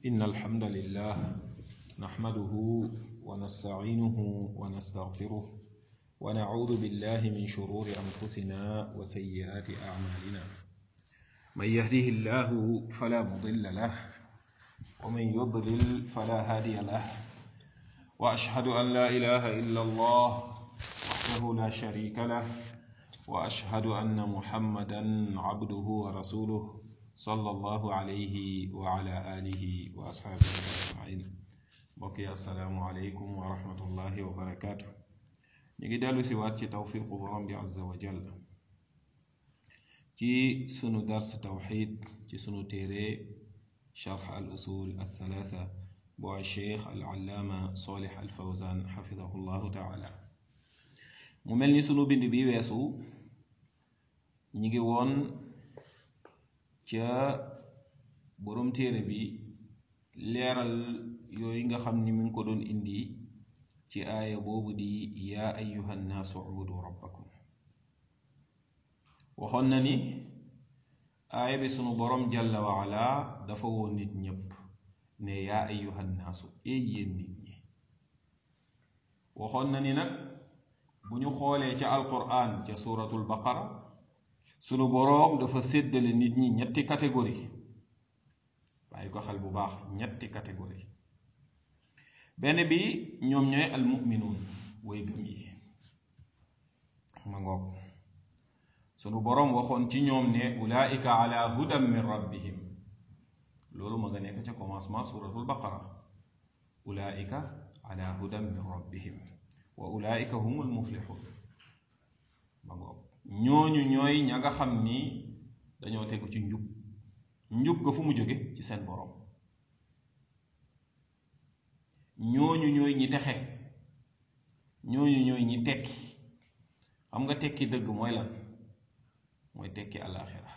إن الحمد لله نحمده ونستعينه ونستغفره ونعوذ بالله من شرور أنفسنا وسيئات أعمالنا من يهده الله فلا مضل له ومن يضلل فلا هادي له وأشهد أن لا إله إلا الله وحده لا شريك له وأشهد أن محمدا عبده ورسوله صلى الله عليه وعلى آله وأصحابه أجمعين بقي السلام عليكم ورحمة الله وبركاته نيجي دالو سيوات توفيق برام عز وجل ci sunu dars tawxid ci sunu téere charx al usul althalatha bu cheikh al allaama solih al fawzan xafidahu llahu taala mu mel ni sunu bind bi weesu ñi ngi woon ca borom téere bi leeral yooyu nga xam ni mi ngi ko doon indi ci aaya boobu di yaa ayuha nnaasu ubudu rabbakum waxoon na ni aaya bi sunu borom jalla waala dafa woon nit ñépp ne yaa ayyuhan naasu ee yéen nit ñi waxoon na ni nag bu ñu xoolee ca alquran ca suratul baqara sunu boroom dafa séddale nit ñi ñetti catégorie bàyyi ko xel bu baax ñetti catégorie benn bi ñoom ñooy almuminuun way gëm yi ma ngoog sunu boroom waxoon ci ñoom ne ulaika ala hudan min rabbihim loolu ma nga nekk ca commencement suratul baqara ulaika ala hudan min rabbihim wa ulaika humul muflixun ma ngoog ñooñu ñooy ña nga xam ni dañoo tegu ci njub njub ga fu mu jóge ci seen boroom ñooñu ñooy ñi texe ñooñu ñooy ñi tekki xam nga tekki dëgg mooy lan mooy tekki àllaaxira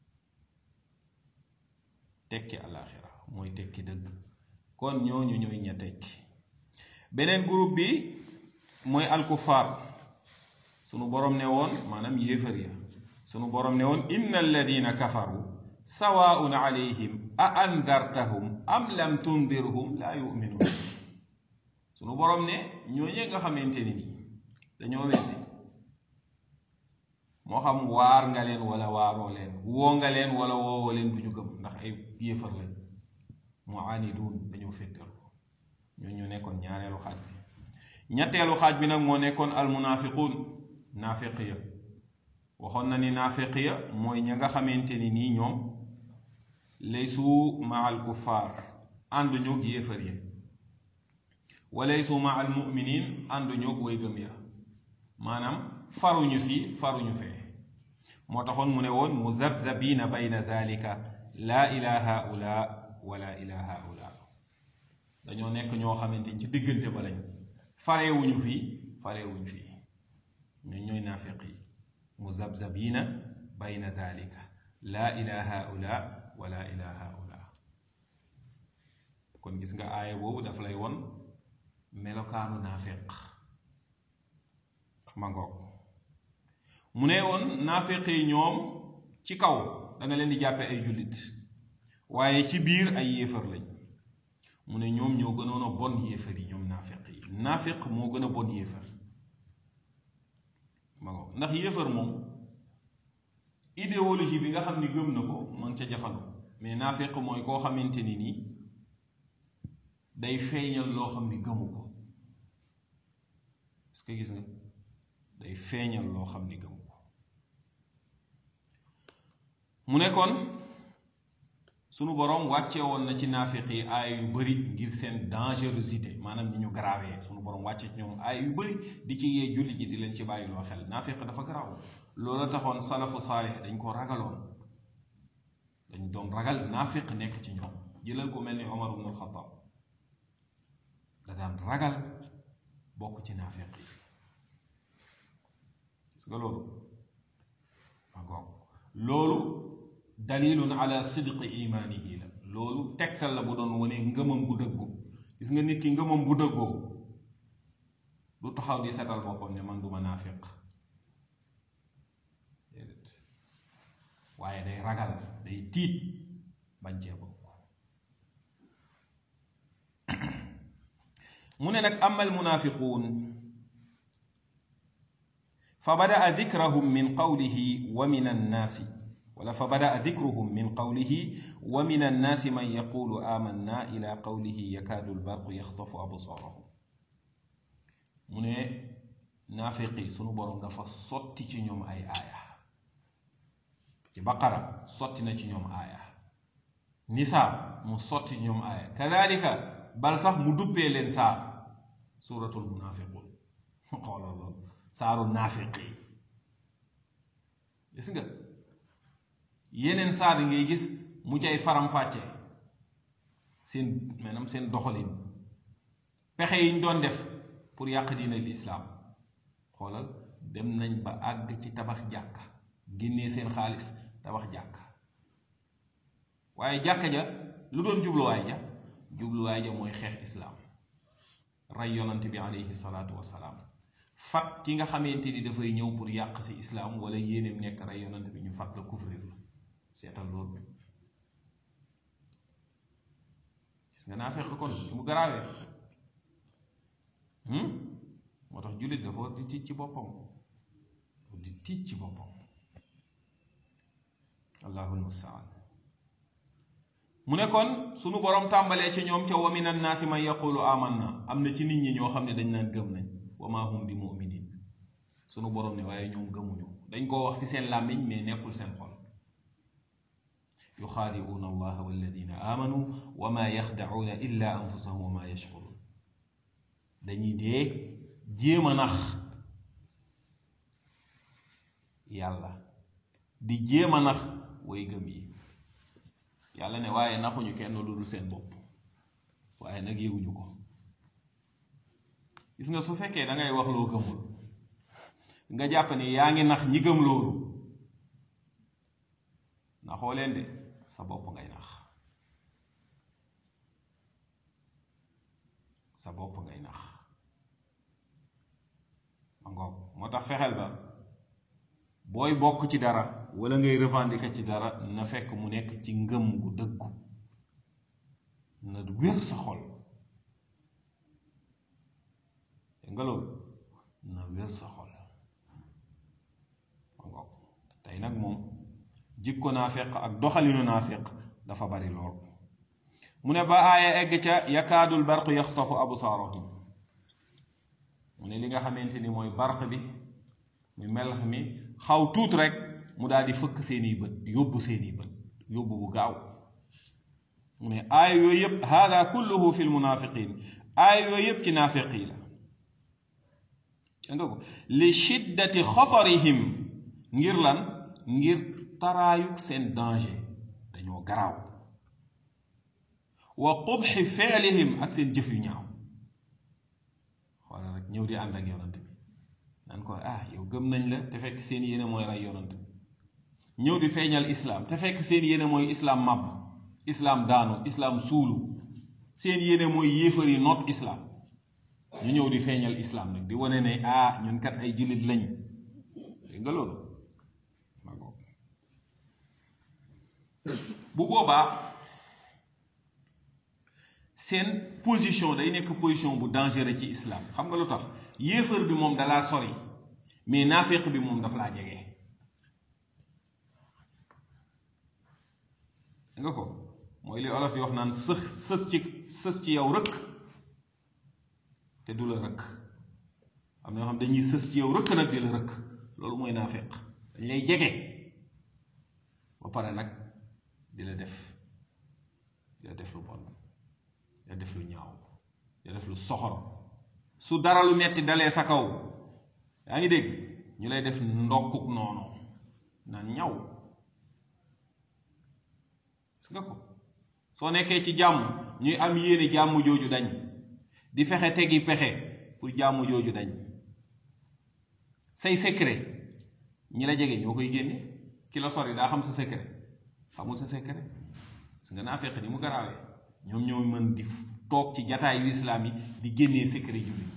tekki àllaaxira mooy tekki dëgg kon ñooñu ñooy ña tekki beneen groupe bi mooy alkufaar sunu borom ne woon maanaam yéefar ya sunu borom ne woon inna alladina kafaru sawaun alayhim a andartahum am lam tundirhum laa yuminuun sunu borom ne ñooñee nga xamante ni nii dañoo weddi moo xam waar nga leen wala waaroo leen woo nga leen wala woowoo leen du ñu gëm ndax ay yéefar lañ mu aaniduun dañoo féttal ko ñoo ñu nekkoon ñaareelu xaaj bi ñetteelu xaaj bi nag moo nekkoon almunaafiquun naafiq ya waxoon na ni naafiq ya mooy ña nga xamante ni nii ñoom laysu ma al kuffaar ànduñu ak yéefar ya wa laysu ma al muminin ànduñu ak way gëm ya maanaam faruñu fii faruñu fee moo taxoon mu ne woon muzabzabina bayna dalika laa ila haula wala ila haula dañoo nekk ñoo xamante ni ci diggante ba lañ farewuñu fii farewuñu fii ñun ñooy naafiq yi muzabzabina bayna dalika laa ila haula wala ila haula kon gis nga aaya boobu daf lay won melokaanu naafiq ma ngoog mu ne woon naafeq yi ñoom ci kaw da nga leen di jàppe ay jullit waaye ci biir ay yéefar lañ mu ne ñoom ñoo gënoon a bon yéefar yi ñoom naafeq yi naafeq moo gën a bon yéefar ma ngoog ndax yéefar moom idéologie bi nga xam ni gëm na ko man ca jafandu mais naafeq mooy koo xamante ni nii day feeñal loo xam ni gëmu ko est-ce que gis nga day feeñal loo xam ni gëm ko mu ne kon sunu boroom wàcce woon na ci naafiq yi aaya yu bari ngir seen dangerosité maanaam ni ñu garaawee sunu boroom wàcce ci ñoom aaya yu bari di ci yee julli ji di leen ci bàyyiloo xel naafiq dafa garaaw loola taxoon salafu saalix dañ ko ragaloon dañ doon ragal naafiq nekk ci ñoom jëlal ko mel ni Omar ibn al-Khattab da daan ragal bokk ci naafiq yi gis nga loolu ma goog loolu dalilun ala sidqi imaanihi la loolu tegtal la bu doon wane ngëmam bu dëggu gis nga nit ki ngëmam bu dëggoo du taxaw di setal boppam ne man duma naafiq déedéet waaye day ragal day tiit bañ cee bokk mu ne nag ama almunafiquun fa badaa dikrahum min qawlihi wa min annaasi wala fa badaa dikruhum min qawlihi wa min annaasi man yaqulu amanna ila qawlihi yakaadu albarqu yaxtafu absaarahum mu ne naafiqi sunu boroom dafa sotti ci ñoom ay aaya ci baqara sotti na ci ñoom aaya nisaa mu sotti ci ñoom aaya kadalika bal sax mu duppee leen saar suuratul munaafiqun xoolal loolu saaru naafiqi gis nga yeneen saar yi ngay gis mu cay faram-fàcce seen maanaam seen doxalin pexe yi ñu doon def pour yàq diina lislaam xoolal dem nañ ba àgg ci tabax jàkka génnee seen xaalis tabax jàkka waaye jàkka ja lu doon jubluwaay ja jubluwaay ja mooy xeex islaam rey yonant bi aleyhi salaatu wasalaam fat ki nga xamante ni dafay ñëw pour yàq si islaam wala yéeneem nekk rey yonant bi ñu fat la couvrir la seetal loolu gis nga naa fekk kon mu garaawee moo tax jullit dafa war di tiit ci boppam di tiit ci boppam allahul mustaan mu ne kon sunu borom tàmbalee ci ñoom ca wa min annaasi man yaqulu amanna am na ci nit ñi ñoo xam ne dañ naan gëm nañ wa ma hum bi muminin sunu borom ne waaye ñoom gëmuñu dañ koo wax ci seen làmmiñ mais nekkul seen xol yuxaadi'uuna allaha walladina amanu wa ma yaxda'uuna illa anfusahum wa ma yash'urun dañuy dee jéem a nax yàlla di jéem a nax way gëm yi yàlla ne waaye naxuñu kenn lu dul seen bopp waaye nag yëguñu ko gis nga su fekkee da ngay wax loo gëmul nga jàpp ni yaa ngi nax ñi gëm loolu naxoo leen de sa bopp ngay nax sa bopp ngay nax ma ngoog moo tax fexeel ba booy bokk ci dara wala ngay revendiquer ci dara na fekk mu nekk ci ngëm gu dëggu na wér sa xol nga loolu na wér sa xol ma ngoog tey nag moom jikko naafeq ak doxalinu naafeq dafa bari lool mu ne ba aaya egg ca yakaadul barq yaxtafu absaarahum mu ne li nga xamante ni mooy barq bi muy melax mi xaw tuut rek mu daal di fëkk seeni bët yóbbu seeni bët yóbbu bu gaaw mu ne aaya yooyu yëpp hada kulluhu fi lmunafiqin aaya yooyu yëpp ci naafeq yi la nga ko li shiddati xatarihim ngir lan ngir taraayuk seen danger dañoo garaaw wa qubxi fi'lihim ak seen jëf yu ñaaw wala rek ñëw di ànd ak yonant bi naan ko ah yow gëm nañ la te fekk seen yéene mooy rey yonant bi ñëw di feeñal islaam te fekk seen yéene mooy islaam màbb islaam daanu islaam suulu seen yéene mooy yéefar yi noot islaam ñu ñëw di feeñal islaam nag di wane ne ah ñun kat ay jullit lañ dégg nga loolu bu boobaa seen position day nekk position bu dangereux ci islam xam nga lu tax yéefar bi moom dalaa sori mais naaféq bi moom daf laa jege nga ko mooy li olof di wax naan sës sës ci sës ci yow rëkk te du la rëkk am na ñoo xam dañuy sës ci yow rëkk nag di la rëkk loolu mooy naaféq dañ lay jege ba pare nag di la def di la def lu bon di la def lu ñaaw di la def lu soxor su dara lu metti dalee sa kaw yaa ngi dégg ñu lay def ndokkuk noonu naan ñaw gis nga ko soo nekkee ci jàmm ñuy am yéene jàmm jooju dañ di fexe tegi pexe pour jàmm jooju dañ say secret ñi la jege ñoo koy génne ki la sori daa xam sa secret xamul sa secret parce que naa fekk ni mu garaawee ñoom ñoo mën di toog ci jataayu islaam yi di génnee secret jullit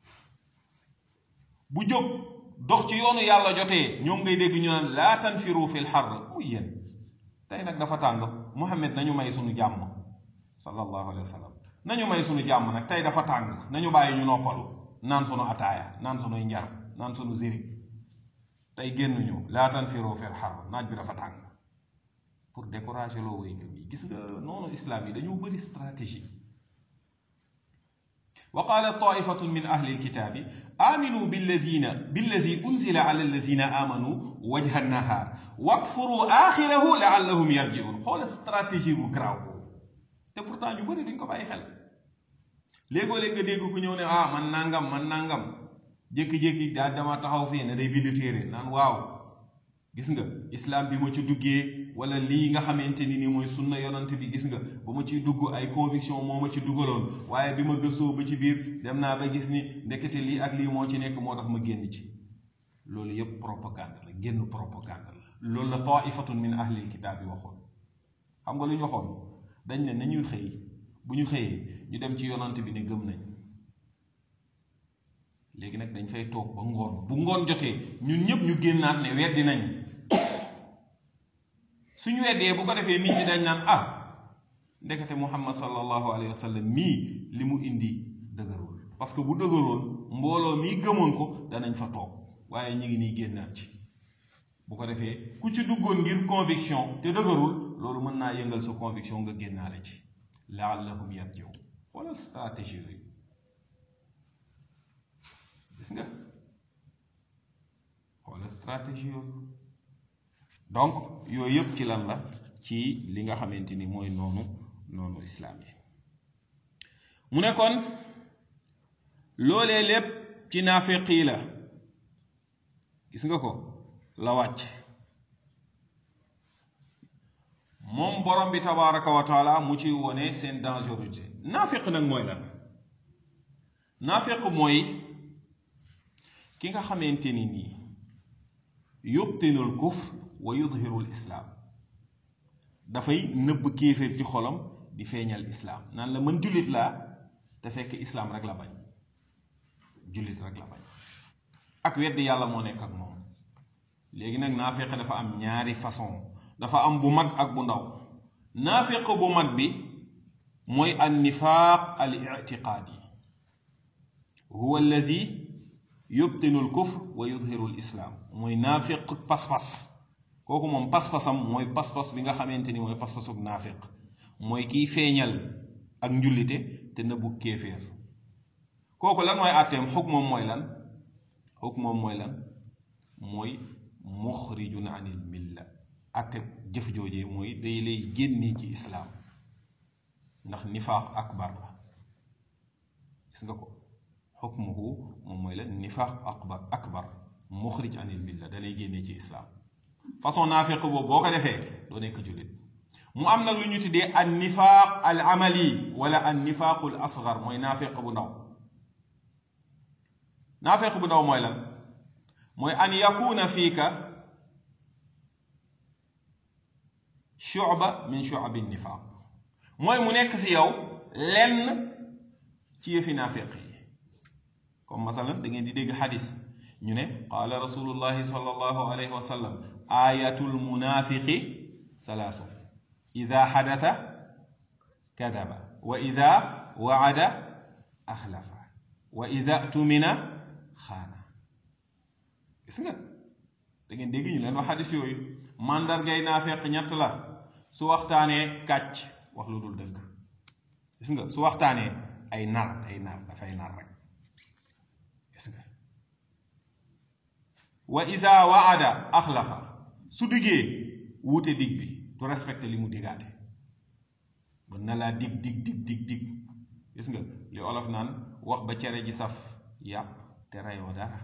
bu jóg dox ci yoonu yàlla jotee ñoom ngay dégg ñu naan laa tanfiru fil xarr muy yéen tey nag dafa tàng Muhammad nañu may suñu jàmm sallallahu alayhi wa sallam nañu may sunu jàmm nag tey dafa tàng nañu bàyyi ñu noppalu naan sunu ataaya naan sunuy njar naan sunu zirik tey génnuñu laa tanfiru fil har naaj bi dafa tàng pour décourager loo way gëm yi gis nga noonu islam yi dañoo bëri stratégie wa qaala taifatun min ahli alkitaabi aminu billazina billazi unzila ala allazina amanu wajha nahar wakfuru axirahu laallahum yarjiun xoola stratégie bu garaaw boobu te pourtant ñu bëri duñ ko bàyyi xel léegoo-léeg nga dégg ku ñëw ne ah man nangam man nangam jékki-jékki daal dama taxaw fii ne day bind téere naan waaw gis nga islam bi ma ci duggee wala lii nga xamante ni ni mooy sunna yonant bi gis nga ba ma ciy dugg ay conviction moo ma ci duggaloon waaye bi ma gëstoo ba ci biir dem naa ba gis ni ndekete lii ak lii moo ci nekk moo tax ma génn ci loolu yépp propagande la génn propagande la loolu la taifatun min ahlil kitaab yi waxoon xam nga lu ñu waxoon dañ ne nañuy xëy bu ñu xëyee ñu dem ci yonant bi ne gëm nañ léegi nag dañ fay toog ba ngoon bu ngoon jotee ñun ñëpp ñu génnaat ne weddi nañ suñu weddee bu ko defee nit ñi dañ naan ah ndekete muhammad sallallahu alayhi wa sallam mii li mu indi dëgërul parce que bu dëgëroon mbooloo mii gëmoon ko danañ fa toog waaye ñu ngi nii génnaat ci bu ko defee ku ci duggoon ngir conviction te dëgërul loolu mën naa yëngal sa conviction nga génnaale ci laallahum yarjiun xoolal stratégie yooyu gis nga xoolal stratégie yooyu donc yooyu yëpp ci lan la ci li nga xamante ni mooy noonu noonu islaam yi mu ne kon loolee lépp ci naafeq yi la gis nga ko la wàcc moom borom bi tabaraka wa taala mu ci wone seen dangerosité naafeq nag mooy lan naafeq mooy ki nga xamante ni nii yubtinul kufr wa yudhirul islaam dafay nëbb kéeféer ci xolam di feeñal islaam naan la mën jullit laa te fekk islaam rek la bañ jullit rek la bañ ak weddi yàlla moo nekk ak moom léegi nag naafeq dafa am ñaari façon dafa am bu mag ak bu ndaw naafeq bu mag bi mooy an nifaaq al itiqaadi huwa allazi yubtinu al kufr wa yudhiru al islaam mooy naafiq pas-pas kooku moom pas-pasam mooy pas-pas bi nga xamante ni mooy pas-pasuk naafiq mooy kiy feeñal ak njullite te nëbbu kéeféer kooku lan mooy àtteem xuk moom mooy lan xuk moom mooy lan mooy muxrijun anil milla àtte jëf joojee mooy day lay génnee ci islaam ndax nifaaq akbar la gis nga ko xukmuhu moom mooy la nifaaq akbar akbar muxrij anil milla da lay génnee ci islaam façon naafeq boobu boo ko defee doo nekk jullit mu am nag lu ñu tuddee an nifaaq al amali wala an nifaaqul asgar mooy naafeq bu ndaw naafeq bu ndaw mooy lan mooy an yakuna fiika shuba min shuabi nifaaq mooy mu nekk si yow lenn ci yëfi naafeq yi comme masalan da ngeen di dégg xadis ñu ne qaala rasulullahi sallallahu alayhi wa sallam ayatul munafiqi salaasu ida xadata kadaba wa ida waada axlafa wa ida tumina xaana gis nga da ngeen dégg ñu leen wax xadis yooyu màndargay naafeq ñett la su waxtaanee kàcc wax lu dul dëgg gis nga su waxtaanee ay nar ay nar dafay nar rek gis nga wa isa waada axlafa su diggee wuute dig bi du respecté li mu digaate mën na laa dig dig dig dig dig gis nga li olof naan wax ba cere ji saf yàpp te reyoo dara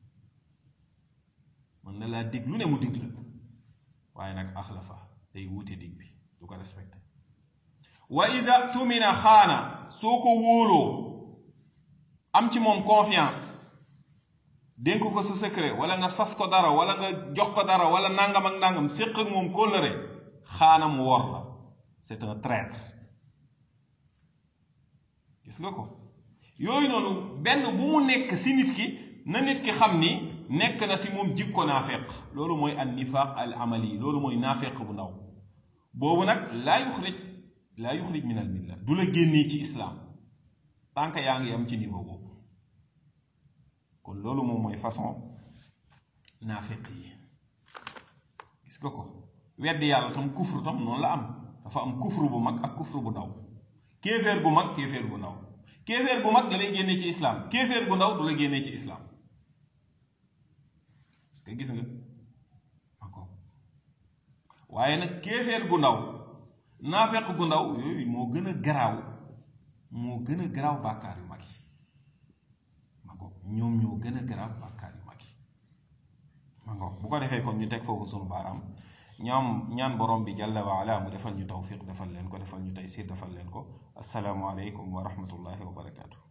mën na laa dig lu ne mu dig la waaye nag axlafa day wuute dig bi du ko respecté wa ida tumina xaana soo ko wóoloo am ci moom confiance dénk ko sa secret wala nga sas ko dara wala nga jox ko dara wala nangam ak nangam séq ak moom kóllëre xaana mu wor la c'est un traître gis nga ko yooyu noonu benn bu mu nekk si nit ki na nit ki xam ni nekk na si moom jikko naafeq loolu mooy an nifaq al amali loolu mooy naafeq bu ndaw boobu nag laa yuxrij laa yuxrij min al milla du la génnee ci islaam tant que yaa ngi am ci niveau boobu kon loolu moom mooy façon naafiq yi gis nga ko weddi yàlla tam kufru tam noonu la am dafa am kufru bu mag ak kufru bu ndaw kéeféer gu mag kéeféer gu ndaw kéeféer gu mag da lay génne ci islam kéeféer gu ndaw du la génne ci islam parce que gis nga encore waaye nag kéeféer gu ndaw naafeq gu ndaw yooyu moo gën a garaaw moo gën a garaaw bàkkaar yu mag yi ma ko ñoom ñoo gën a garaaw bàkkaar yu mag yi ma ko bu ko defee kon ñu teg foofu sunu baaraam ñaam ñaan borom bi jalla wa ala mu defal ñu tawfiq defal leen ko defal ñu taysir defal leen ko asalaamu aleykum wa rahmatullahi wa barakaatu